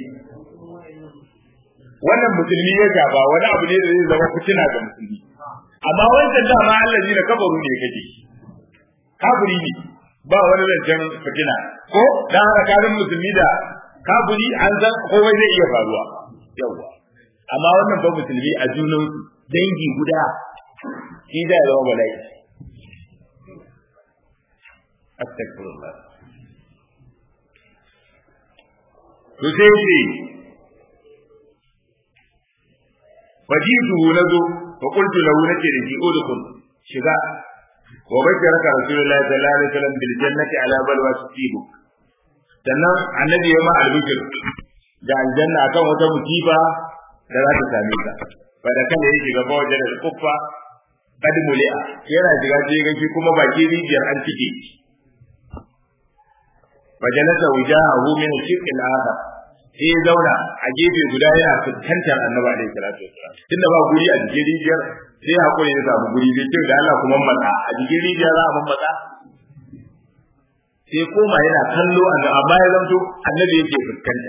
wannan musulmi ya gaba wani abu ne da zai zama fitina ga musulmi amma wancan dama Allah ne kabaru ne kake kafiri ne ba wani zancen fitina ko dan haka karin musulmi da kafiri an san komai zai iya faruwa yawa amma wannan ba musulmi a junan dangi guda shi da zama bala'i astagfirullah to sai ce fajituhu nazo fa qultu lahu nace da shi udkhul shiga wa bashiraka rasulullahi sallallahu alaihi wasallam bil jannati ala balwa tusibuk sannan annabi ya ma albishir da aljanna akan wata musiba da za ta same ka fa da kan yake shiga wajen da kuffa kad muli'a yana shiga sai ga shi kuma baki rijiyar an cike fajalasa wujahahu min shiqqi al-akhar sai ya zauna a gefe guda yana fuskantar annabi alaihi salatu wasallam tunda ba guri a cikin rijiyar sai hakuri ya samu guri bai ce da Allah kuma matsa a cikin rijiyar za a matsa sai koma yana kallo amma ya zanto annabi yake fuskanta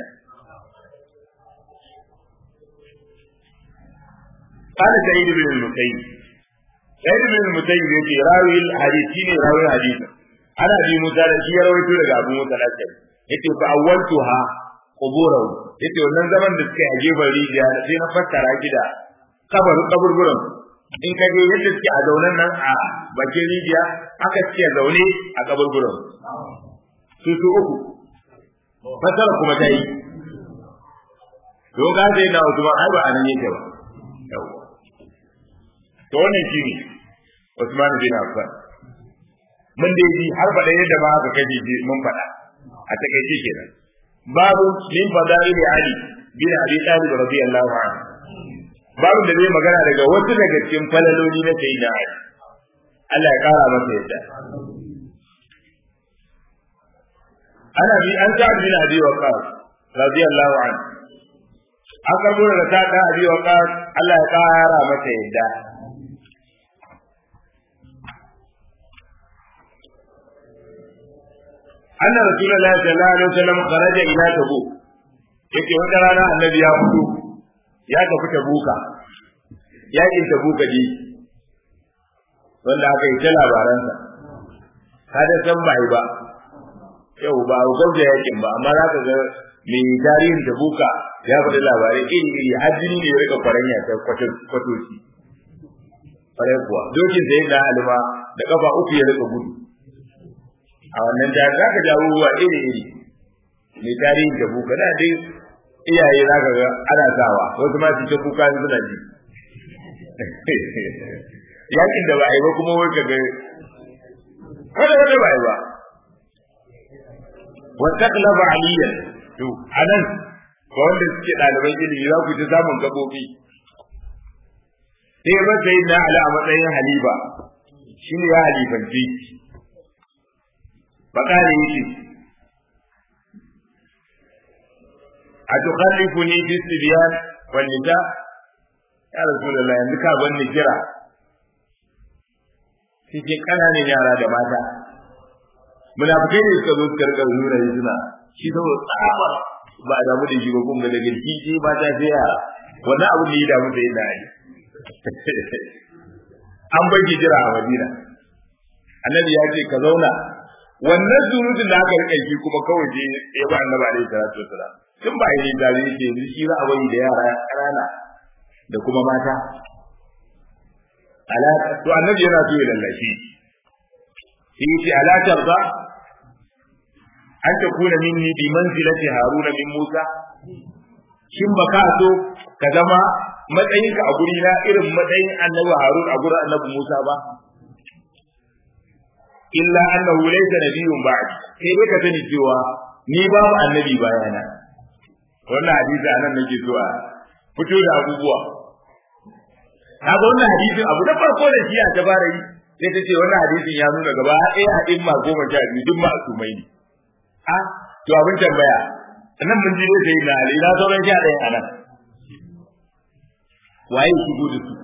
قال سعيد بن المسيب سعيد بن المسيب يقول راوي الحديث شيني راوي الحديث أنا أبي موسى الذي يروي لك أبو موسى الأشعري يقول فأولتها قبوره يقول wannan zaman da suka yi gefen rijiya sai na fassara ki da kabarin kaburburan in ka je yadda suke a zaunen nan a bakin rijiya aka suke zaune a kaburburan su su uku fasara kuma ta yi don ka sai na Usman ai ba anan yake ba yawa to wannan shi ne Usman bin Affan mun dai ji har faɗa yadda ba aka kaje ji mun faɗa a takaice kenan babu min fadaili Ali bin Abi Talib radiyallahu anhu babu da zai magana daga wasu daga cikin falaloli na sayyidina Ali Allah ya kara masa yadda ana bi an ta bin Abi Waqqas radiyallahu anhu an karbo daga ta da Abi Waqqas Allah ya kara masa yadda anna rasulullah sallallahu alaihi wasallam kharaja ila tabuk yake wata rana annabi ya fito ya tafi tabuka yakin tabuka ji wanda aka yi ta labaransa kada san bai ba yau ba a gwamna yakin ba amma za ka ga mai tarihin tabuka ya faɗi labarai iri iri har jini ne ya rika kwaranya ta kwatoci kwarai kuwa dokin da yin da alima da kafa uku ya rika gudu a wannan jihar za ka jawo ruwa iri iri mai tarihin tabuka da dai iyaye za ka ga ana sawa wasu ma su ce kuka suna ji yakin da ba a yi ba kuma wai ka ga wanda wanda ba a yi ba wata kalaba aliyan to anan ga wanda suke ɗaliban ilimi za ku ji samun gaɓoɓi sai ba sai na ala a matsayin halifa shi ne ya halifanci bakare yake a tukhallifuni fi sibyan wal nisa ya rasulullah yanzu ka ban ni kira cikin kananan yara da mata munafikai ne suka zo suka rika nuna yi suna shi saboda tsabar ba a damu da shi ba kuma daga jiki ba ta sai yara wannan abin da ya damu sai da ali an bai jira a madina annabi ya ce ka zauna wannan surutun da aka rike shi kuma kawai je ya ba annabi alaihi salatu wasalam tun ba yi da ne ke yanzu shi za a bari da yara ƙanana da kuma mata ala to annabi yana so ya lallashi sai yace ala tarda an ta kuna minni bi manzilati haruna min musa shin ba ka so ka zama matsayinka a guri na irin matsayin annabi harun a gurin annabi musa ba illa annahu laysa nabiyyun ba'di sai dai ka sani cewa ni babu annabi bayana wannan hadisi anan nake so a fito da abubuwa kaga wannan hadisin abu da farko da shi a tabara yi sai ta ce wannan hadisin ya nuna gaba ɗaya a ɗin ma goma sha biyu duk ma asumai ne a to abin tambaya nan mun ji dai sai na ali na sauran sha ɗaya a nan waye shigo da su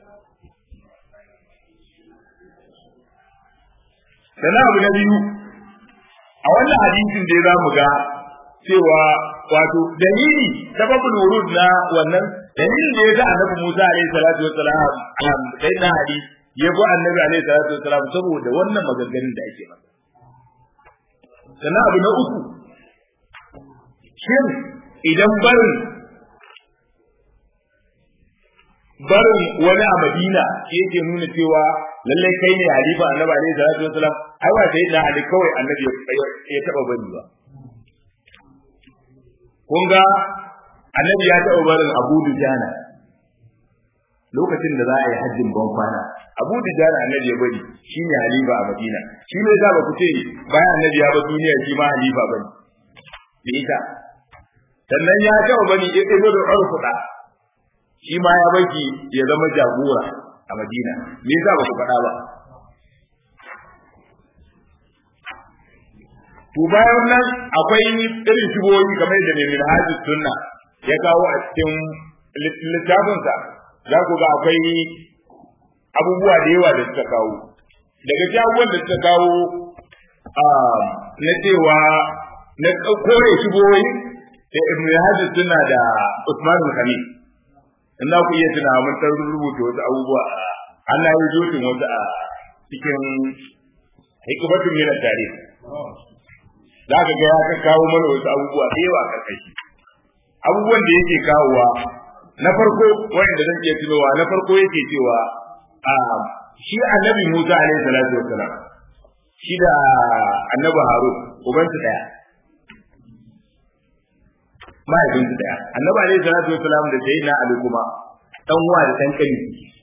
sannan abu na biyu a wannan hadisin dai za mu ga cewa wato dalili sababul wurud na wannan dalilin da ya ga annabi Musa alaihi salatu wassalam sai na hadi ya bi annabi alaihi salatu wassalam saboda wannan maganganun da ake masa sannan abu na uku shin idan barin barin wani a Madina yake nuna cewa lallai kai ne halifa annabi alaihi salatu wassalam ai ba sai da ali kawai annabi ya taba bari ba kun ga annabi ya taɓa barin abu dujana lokacin da za a yi hajjin ban kwana abu dujana annabi ya bari shi ne halifa a madina shi ne za ba ku ce bayan annabi ya ba duniya shi ma halifa ba ne da ita sannan ya taɓa bari ya ɗaya da urfuɗa shi ma ya baki ya zama jagora a madina me yasa ba ku faɗa ba to bayan nan akwai irin shigoyi kamar da mai hajji sunna ya kawo a cikin littafinsa za ku ga akwai abubuwa da yawa da suka kawo daga cikin abubuwan da suka kawo na cewa na kore shigoyi da ibn hajji sunna da usman khalil in za ku iya tuna mun san rubuta wasu abubuwa Allah ya jotin wasu a cikin hikmatun min tarihi za ka ga ya ka kawo mana wasu abubuwa da yawa karkashi abubuwan da yake kawowa na farko wanda zan iya tunowa na farko yake cewa a shi annabi Musa alaihi salatu wassalam shi da annabi Harun ubansu daya mahaifinsu daya annabi alaihi salatu wassalam da sayyidina Ali kuma dan uwa da dan kani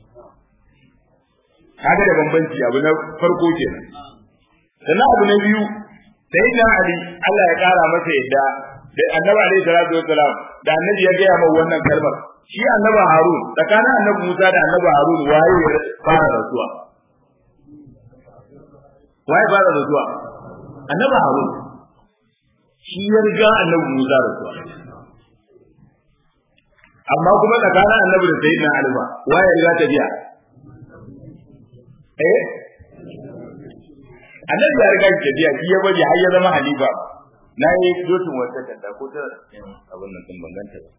kaga da bambanci abu na farko kenan sannan abu na biyu sai da Ali Allah ya kara masa yadda da Annabi alaihi salatu wassalam da Annabi ya gaya mai wannan kalmar shi Annabi Harun tsakanin Annabi Musa da Annabi Harun waye ya fara rasuwa waye fara rasuwa Annabi Harun shi ya riga Annabi Musa rasuwa amma kuma tsakanin Annabi da Sayyidina Ali ba waye ya riga tafiya eh annabi ya riga shi biya shi ya bari har ya zama halifa na yi dotin wata kanta ko ta abin nan din banganta ba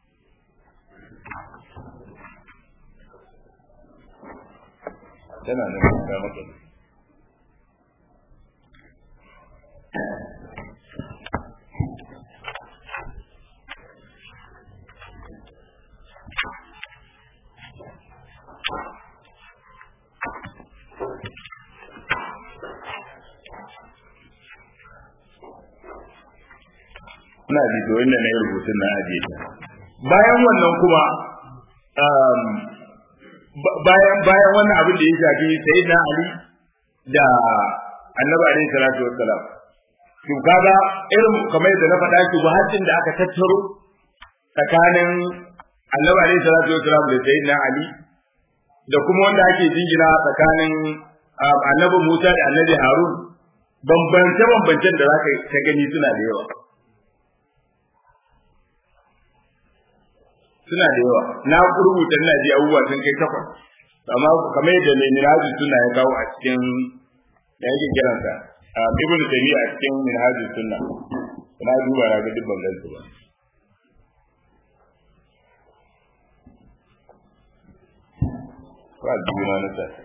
tana nan ga maka ina ji to inda na yi rubutun na ajiye ta bayan wannan kuma bayan bayan wannan abin da ya shafi sayyidina ali da annabi alaihi salatu wassalam to kaga irin kamar yadda na faɗa ki wahatin da aka tattaro tsakanin annabi alaihi salatu wassalam da sayyidina ali da kuma wanda ake jingina tsakanin annabi Musa da annabi Harun bambance bambancen da zaka ka gani suna da yawa suna da yawa na rubuta ina ji abubuwa sun kai takwas amma kamar yadda mai minhaji suna ya kawo a cikin da yake kiransa ibn tabi'a a cikin minhaji sunna na duba na ga duk ban gansu ba ba juna na sa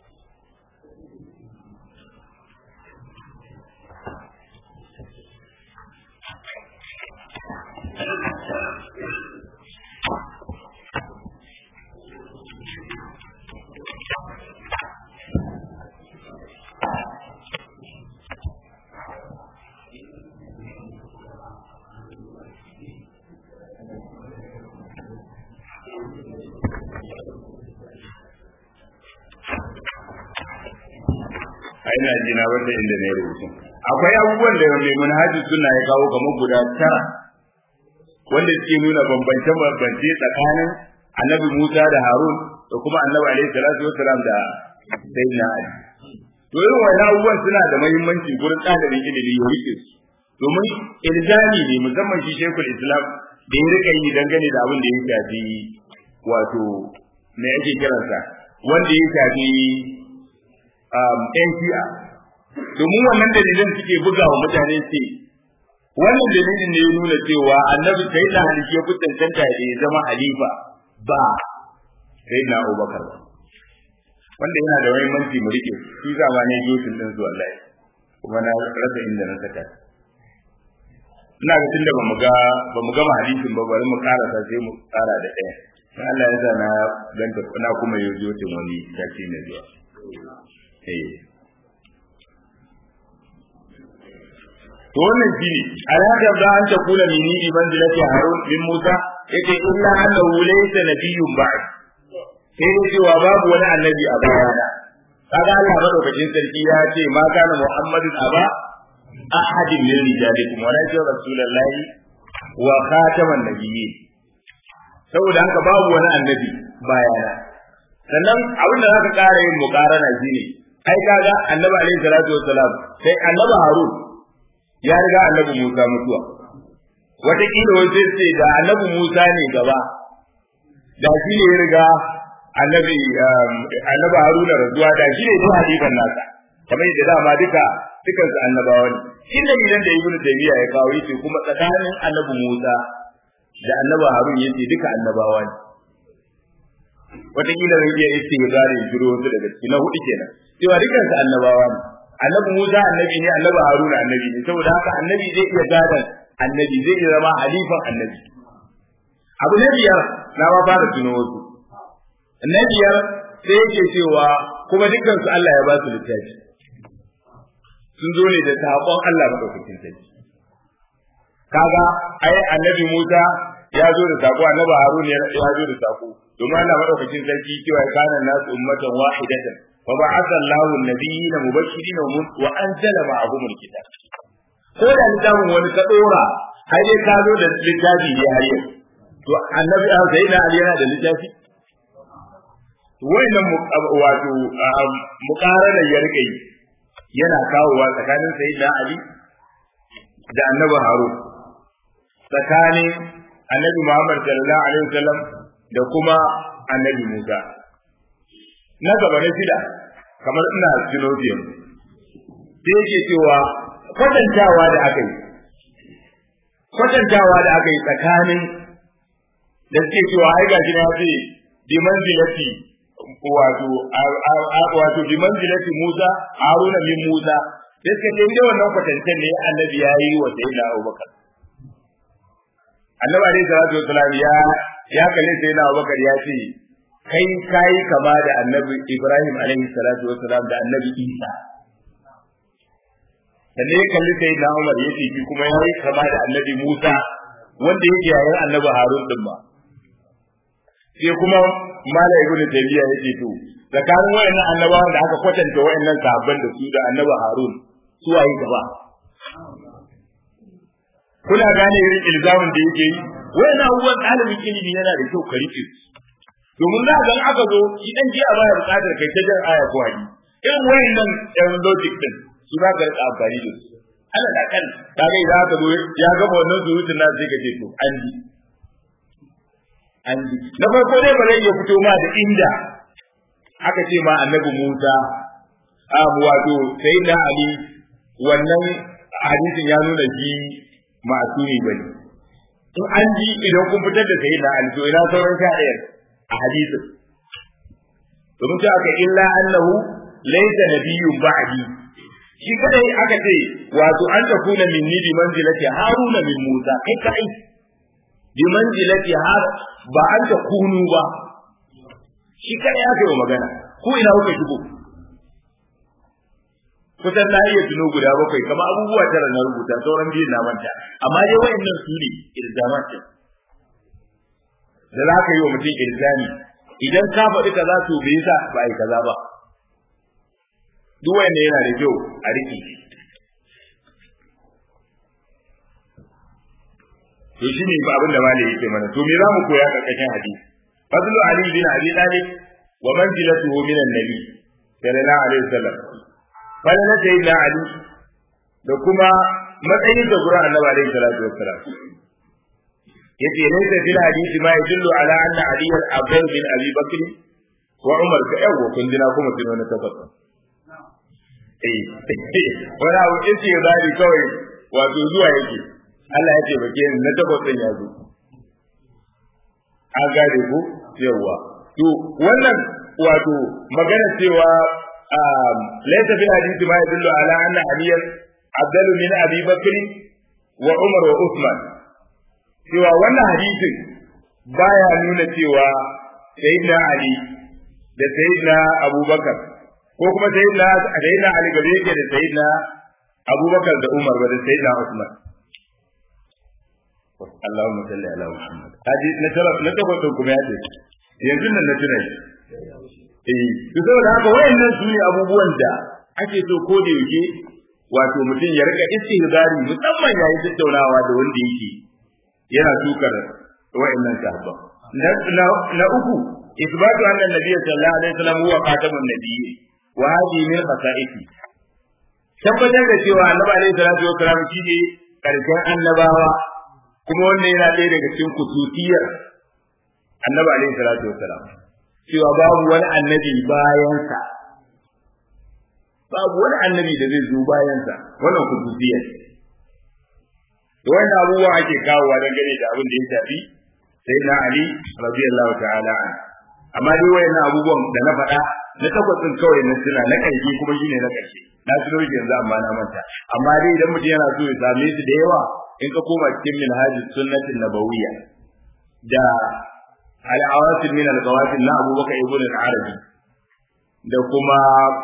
ina ji na wanda inda ne rubutu akwai abubuwan da mai manhaji suna ya kawo kamar guda tara wanda suke nuna bambance bambance tsakanin annabi Musa da Harun da kuma annabi alaihi salatu wassalam da sayyidina Ali to irin wannan abubuwan suna da muhimmanci gurin ɗalibin ilimi ya rike su domin ilzami ne musamman shi Sheikhul Islam da ya rika yi dangane da abin da ya shafi wato me ake kiransa wanda ya shafi ‘yan shi'a domin wannan dalilin suke buga wa mutane ce wannan dalilin ne ya nuna cewa annabi sai da halishi ya fi cancanta da ya zama halifa ba sai na abubakar ba wanda yana da mahimmanci mu rike shi zama ne yosin din zuwa lai kuma na rasa inda na saka ina ga tunda bamu ga bamu gama hadisin ba bari mu karasa sai mu tsara da ɗaya dan Allah ya sa na ganta na kuma yosin wani tashi ne zuwa to wannan shi ne alaka da an ta kula min ni manzilati harun bin musa yake illa annahu laysa nabiyyun ba'd sai dai cewa babu wani annabi a bayana kaga Allah madaukakin sarki ya ce ma kana muhammadun aba ahadin min rijalikum walakin rasulullahi wa khataman nabiyyin saboda haka babu wani annabi bayana sannan abin da zaka ƙara yin muƙarana shine ai kaga annabi alaihi salatu wassalam sai annabi harun ya riga annabi musa mutuwa wataƙila wai sai ce da annabi musa ne gaba da shi ne ya riga annabi annabi haruna razuwa da shi ne zuwa halifan nasa kamar yadda dama duka dukan su annabawa ne inda gidan da ibnu taymiya ya kawo yace kuma tsakanin annabi musa da annabi harun yace duka annabawa ne wataƙila zai iya istighfari jiro wasu daga ciki na hudu kenan cewa dukkan su annabawa ne annabi Musa annabi ne annabi Haruna annabi ne saboda haka annabi zai iya gadan annabi zai iya zama halifan annabi abu na biyar na ma fara tuno wasu na biyar sai yake cewa kuma dukkan su Allah ya ba su littafi sun zo ne da saƙon Allah madaukakin sarki kaga ai annabi Musa ya zo da saƙo annabi Haruna ya zo da saƙo domin Allah madaukakin sarki cewa kana nasu ummatan wahidatan fa ba'atha Allahu an-nabiyina mubashirin wa anzala ma'ahum al-kitab ko da littafin wani ka dora har dai ka zo da littafi ne har yau to annabi a sai da Ali yana da littafi wannan wato muqarana ya rike yi yana kawowa tsakanin sayyidina Ali da annabi Harun tsakanin annabi Muhammad sallallahu alaihi wasallam da kuma annabi Musa. Na gaba na shida, kamar ina Sinofiyan, sai yake cewa kwatantawa da aka yi, kwatantawa da aka yi tsakanin da suke cewa ai gashi na ce bi manzilati wato wato bi manzilati Musa Haruna min Musa sai suka ce inda wannan kwatantan ne annabi ya yi wa sayyidina Abubakar annabi alaihi salatu wasalam ya ya kalle sai na Abubakar ya ce kai kai kama da annabi Ibrahim alaihi salatu wasalam da annabi Isa sannan ya kalli sai na Umar ya ce kuma ya yi kama da annabi Musa wanda yake yayin annabi Harun din ba sai kuma mala ibn Taymiyyah ya ce to tsakanin wayannan annabawan da aka kwatanta wayannan sahabban da su da annabi Harun su waye gaba kuna gane irin ilzamin da yake yi wayannan abubuwan ɗalibin ilimi yana da kyau ka rike domin za ga aka zo shi dan jiya baya buƙatar kai ta jan aya ko hadisi irin wayannan ɗan logic din su za ka rika amfani da su ana da kan kaga idan aka zo ya gaba wannan surutun na sai ka ce to an ji an ji na farko dai ba zai iya fito ma da inda aka ce ma annabi Musa a wato sai na Ali wannan hadisin ya nuna shi ma'asumi bane in an ji idan kun fitar da sayyidina ali to ina sauran sha ɗaya a hadisin domin ta aka illa annahu laysa nabiyyun ba'di shi kadai aka ce wato an ta kuna min ni bi manzilati haruna min musa kai kai bi manzilati har ba an ta kunu ba shi kadai aka yi magana ko ina kuka shigo kusan na iya tuno guda bakwai kama abubuwa tara na rubuta sauran biyu na manta amma dai wayannan su ne ilzamatin da za ka yi wa mutum ilzami idan ka faɗi kaza to bai sa ba a yi kaza ba duk wanda yana da kyau a riƙe to shi ne abin da malai yake mana to me za mu koya karkashin hadisi fadlu ali bin abi talib wa manzilatuhu min an-nabi sallallahu alaihi wasallam fadlan sayyidina ali da kuma matsayin da gurin annabi alaihi salatu wassalam yace laysa fil hadisi ma yadullu ala anna ali al-abdul bin abi bakr wa umar ka yawo kun dina kuma tuno na tabbata eh wani abu yace zari kawai wato zuwa yake Allah ya ce bake ni na tabbatin ya zo an gane ku yawa to wannan wato magana cewa laysa fil hadisi ma yadullu ala anna aliyan abdul min abi bakr wa umar wa usman cewa wannan hadisin baya nuna cewa sayyidina ali da sayyidina abubakar ko kuma sayyidina sayyidina ali gabe yake da sayyidina abubakar da umar ba da sayyidina usman Allahumma salli ala Muhammad haji na tara na tabbata kuma ya ce yanzu nan na tuna eh to saboda haka wayannan su ne abubuwan da ake so ko da yake wato mutum ya rika istihzari musamman yayin tattaunawa da wanda yake yana tukar wa'annan sahabba na uku isbatu anna nabiyyi sallallahu alaihi wasallam huwa khatamun nabiyyi wa hadhihi min khasa'isi tabbatar da cewa annabi alaihi salatu wasallam shine karshen annabawa kuma wannan yana ɗaya daga cikin kususiyar annabi alaihi salatu wasallam cewa babu wani annabi bayansa babu wani annabi da zai zo bayansa wannan kususiyar da wannan abubuwa ake kawowa dangane da abin da ya shafi sai na Ali radiyallahu ta'ala an amma dai wayannan abubuwan da na faɗa na tabbacin kawai na tuna na ƙarshe kuma shine na ƙarshe na tuno shi yanzu amma na manta amma dai idan mutum yana so ya same su da yawa in ka koma cikin minhaj sunnatin nabawiyya da al-awasil min al-qawatil na Abubakar ibn al-Arabi da kuma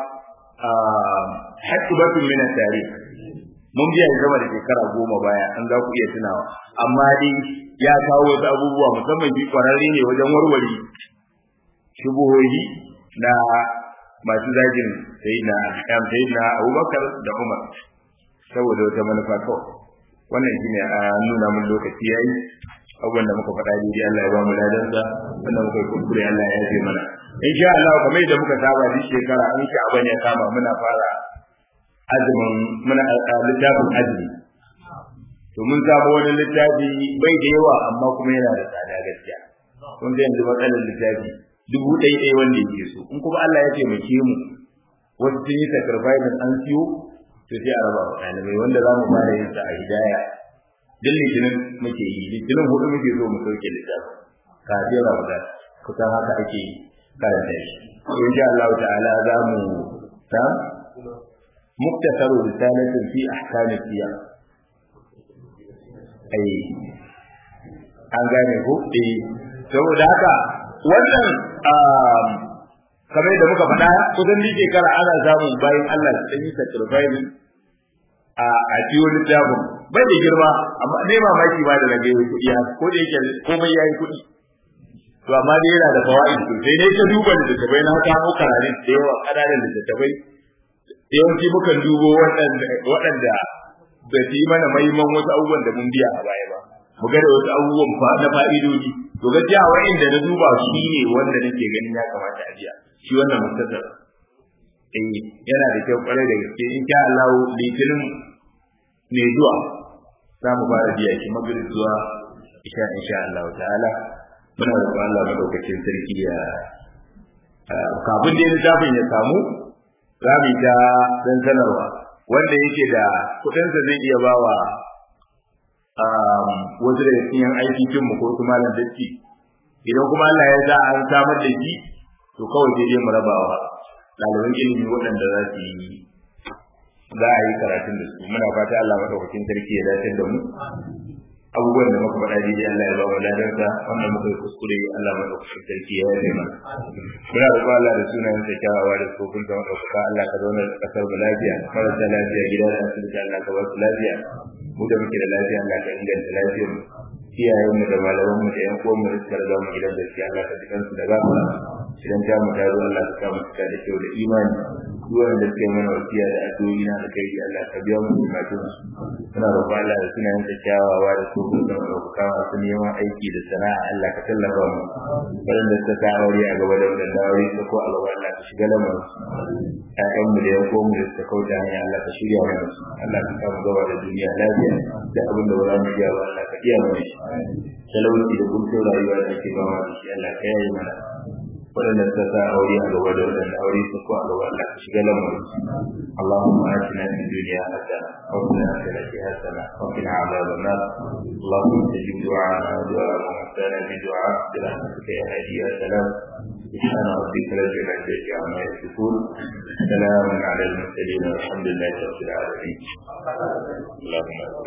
hikmatun min at-tarikh mun biya zama da shekara goma baya an za ku iya tunawa amma dai ya kawo wasu abubuwa musamman bi kwararre ne wajen warware shubuhohi na masu zagin sayyidina Ahkam sayyidina Abubakar da Umar saboda wata manufa kawai wannan shine a nuna mun lokaci yayi abubuwan da muka faɗa daidai Allah ya ba mu ladansa wanda muka yi kuskure Allah ya yafe mana insha Allah kamar yadda muka saba duk shekara an sha abin ya kama muna fara azumin muna littafin azumi to mun samu wani littafi bai da yawa amma kuma yana da tsada gaskiya kun ga yanzu matsalar littafi dubu ɗaya ɗaya wanda yake so in kuma Allah ya taimake mu wasu sun yi sacrifice an siyo to sai a raba wa ɗalibai wanda za mu fara yin sa a hidaya duk litinin muke yi litinin hudu muke so mu sauke littafin kafin ramadan kusan haka ake karanta shi insha Allah ta'ala za mu ta مختصر رسالة في أحكام الصيام أي an gane ko eh saboda haka wannan kamar da muka faɗa kusan ni shekara ana samun bayan Allah su ɗan yi sacrifice a a ciwo littafin bai da girma amma ne mamaki ba da rage kuɗi ko da yake komai yayi kuɗi to amma dai yana da fawaid sosai ne ka duba da littattafai na kamo kararin da yawa ƙananan littattafai yawanci mukan dubo waɗanda ba su yi mana mahimman wasu abubuwan da mun biya a baya ba mu ga da wasu abubuwan na fa'idodi to gaskiya wa'inda na duba shi ne wanda nake ganin ya kamata a biya shi wannan mustasar eh yana da kyau kwarai da gaske in sha Allah litinin ne zuwa za mu fara biya shi magrib zuwa isha insha Allah ta'ala muna roƙon Allah madaukakin sarki ya kafin da littafin ya samu za mu ta dan sanarwa wanda yake da kuɗinsa zai iya bawa wasu daga cikin aiki kin mu ko su malam dacci idan kuma Allah ya sa an samar da shi to kawai sai dai mu rabawa ɗaliban ilimi waɗanda za su yi za a yi karatun da su muna fata Allah madaukakin sarki ya dace da mu abubuwan da muka faɗa daidai Allah ya ba mu ladansa wannan muka yi kuskure Allah madaukakin sarki ya yi mana muna roƙon Allah da sunayen sa kyawawa da tsofin sa madaukaka Allah ka zauna da kasar mu lafiya marasa lafiya gida da asibiti Allah ka ba su lafiya mu da muke da lafiya Allah ka inganta lafiyar mu iyayen mu da malaman mu da yan uwan mu da suka riga mu gidan gaskiya Allah ka jikan su da gafara idan ta mu tazo Allah ka sa mu cika da kyau da imani duwan da suke mana wasiya da addu'o'i na da kai Allah ka biya mu bukatun su muna roƙon Allah da sunayen sa kyawawa da su da ɗaukaka masu neman aiki da sana'a Allah ka tallafa mu waɗanda suka sa aure a gaba da waɗanda aure su ko a gaba Allah ka shiga lamarin ƴaƴan mu da yan uwan mu da suka kauta hanya Allah ka shirya mana su Allah ka samu gaba da duniya lafiya da abin da ba za mu iya ba Allah ka iya mana shi talauci da kuncin rayuwa da ake ba da shi Allah ka yaye mana waɗanda suka sa aure a gaba da waɗanda aure su ko a gaba Allah ka shiga lamarin اللهم آتنا في الدنيا حسنة وفي الآخرة حسنة وقنا عذاب النار اللهم استجب دعاءنا ودعاء موتانا بدعاء برحمتك يا هادي يا سلام سبحان ربك رب العزة عما يصفون سلام على المرسلين والحمد لله رب العالمين اللهم